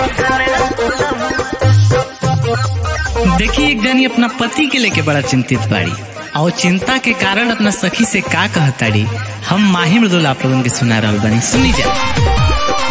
देखी एक जनी अपना पति के लेके बड़ा चिंतित बाड़ी और चिंता के कारण अपना सखी से का कहताड़ी हम माही मृदुल आप लोगन के सुना रहल बानी सुनी जा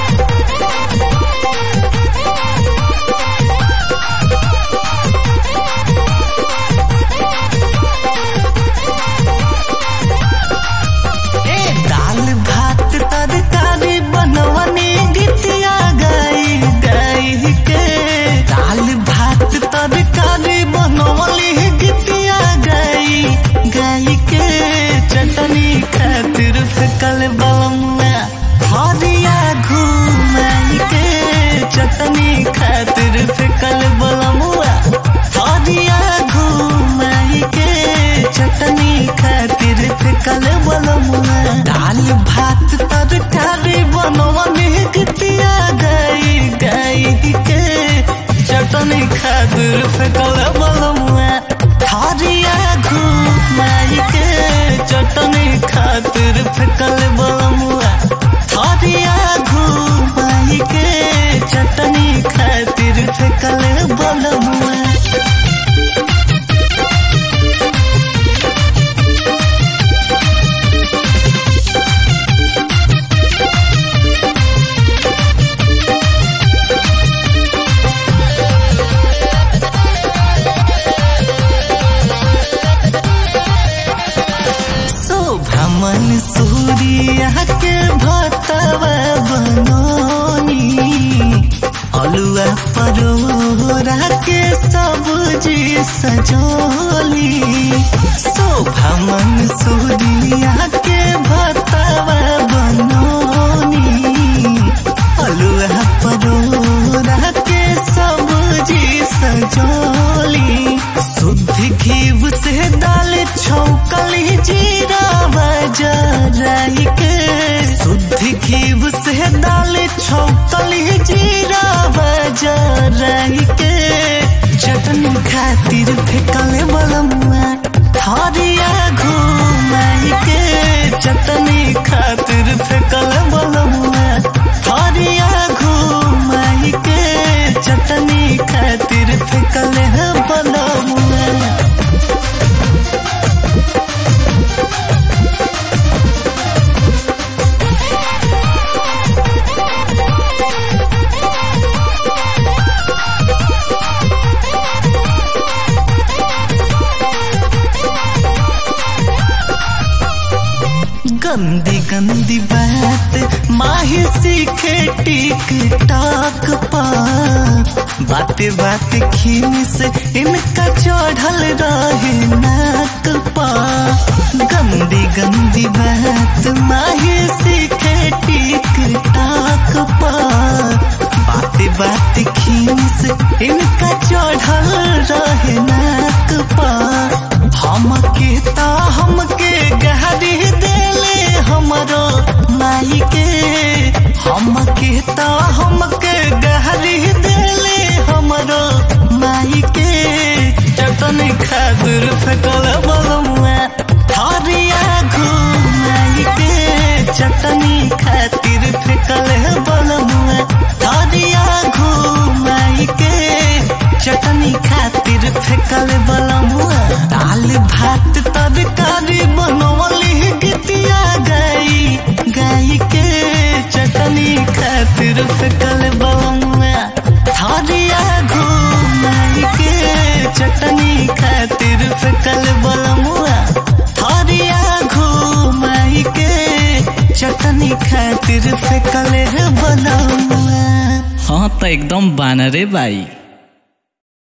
ए दाल भात तरकारी बनवनी गीतिया गाई गाई के दाल भात तरकारी बनवली गीतिया गाई गाई के चटनी खातिर फेकल बलमुआ हरिया घुमाई के चटनी खातिर फेकल बलमुआ हरिया घुमाई के चटनी खातिर फेकल बलमुआ दाल भात तरकारी बनवनी गीतिया गाई गाई के चटनी खातिर फेकल बलमुआ हरिया घुमाई के चटनी खातिर फेकल बलमुआ हरिया घुमाई के चटनी खातिर फेकल बलमुआ शोभमन सूर्या के भतवा बनोनी अलुआ परोरा के सब्जी सजोली शोभमन सूर्या के भतवा बनोनी अलुआ परोरा के सब्जी सजोली शुद्ध घीव से दाल छौकली जीरा बजराई के शुद्ध घीव से दाल छौकली जीरा बजराई के चटनी खातिर फेकल बलमुआ हरिया घुमाई के चटनी खातिर फेकल बलमुआ हरिया घुमाई के चटनी खातिर फेकल है बलमुआ गंदी गंदी बात माही सीखे टिक टाक पा बाते बाते खीन से इनका चढ़ल रहे नाक पा गंदी गंदी बात माही सीखे टिक टाक पा बाते बाते खीन से इनका चढ़ल रहे नाक पा हमके ता हमके गहरी देले हमरो माई के हमके ता हमके गहरी देले हमरो माई के चटनी खातिर फेकल बलमुआ हरिया घुमाई के चटनी खातिर फेकल बलमुआ हरिया घुमाई के चटनी खातिर फेकल बलमुआ दाल भात तरकारी बनवली गीतिया गाई गाई के चटनी खातिर फेकल बलमुआ हरिया घुमाई के चटनी खातिर फेकल बलमुआ हरिया घुमाई के चटनी खातिर फेकल बलमुआ हाँ तो एकदम बानरे बाई